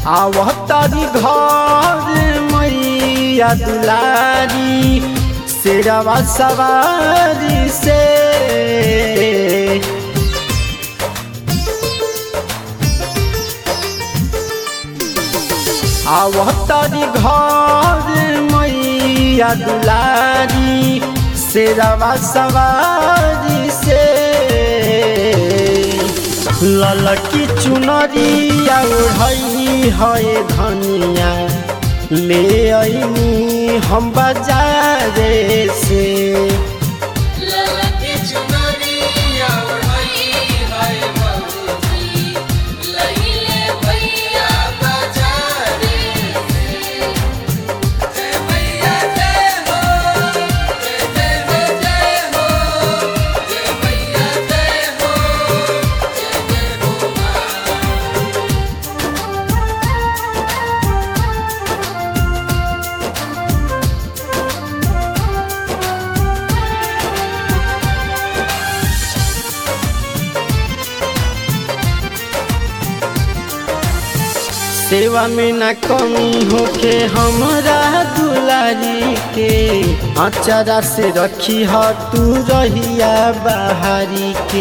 आवतारी घर मैया दुलारी शेरवा सवारी से आवतारी घर मैया दुलारी शेरवा सवारी से ललकी चुनरिया ओढ़ई है धनिया ले अइनी हम बाजारे से ललकी चुनरिया ओढ़ई है बबूजी, लइले भैया बाजारे से। जय भैया जय हो, जय जय हो जय हो, जय भैया जय हो, जय जय हो माँ। सेवा में न कमी होके हमरा दुलारी के अचारा से रखी ह तू रहिया बाहरी के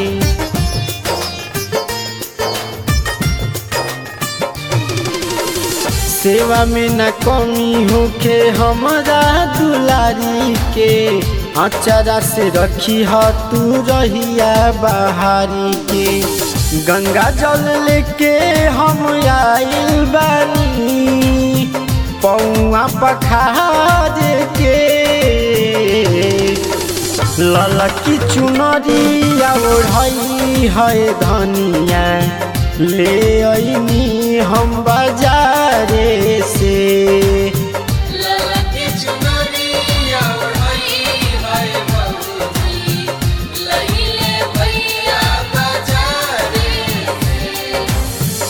सेवा में न कमी होके हमरा दुलारी के अचारा से रखी ह तू रहिया बाहरी के गंगा जल लेके हम आइल बानी पौआ पखार के ललकी चुनरिया ओढ़ई है धनिया ले अइनी हम बाजारे से ललकी चुनरिया ओढ़ई है बबूजी, लइले भैया बाजारे से।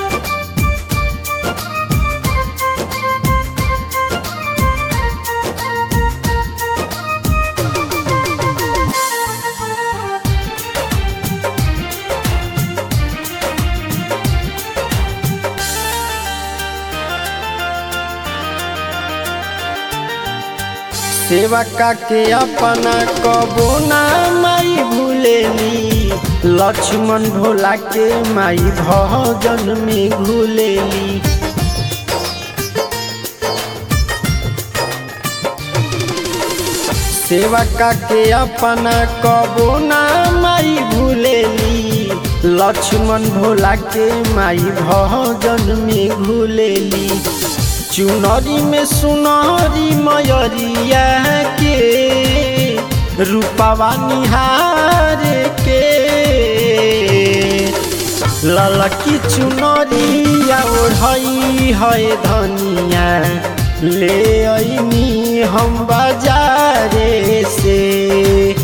सेवा के अपना कबो ना माई भूलेली लक्ष्मण भोला के माई भजन में घुलेली सेवा के अपना कबो ना माई भूलेली लक्ष्मण भोला के माई भजन में घुलेली चुनरी में सुनरी मयरिया के रूपवा निहार के ललकी चुनरिया ओढ़ई है धनिया ले अइनी हम बाजारे से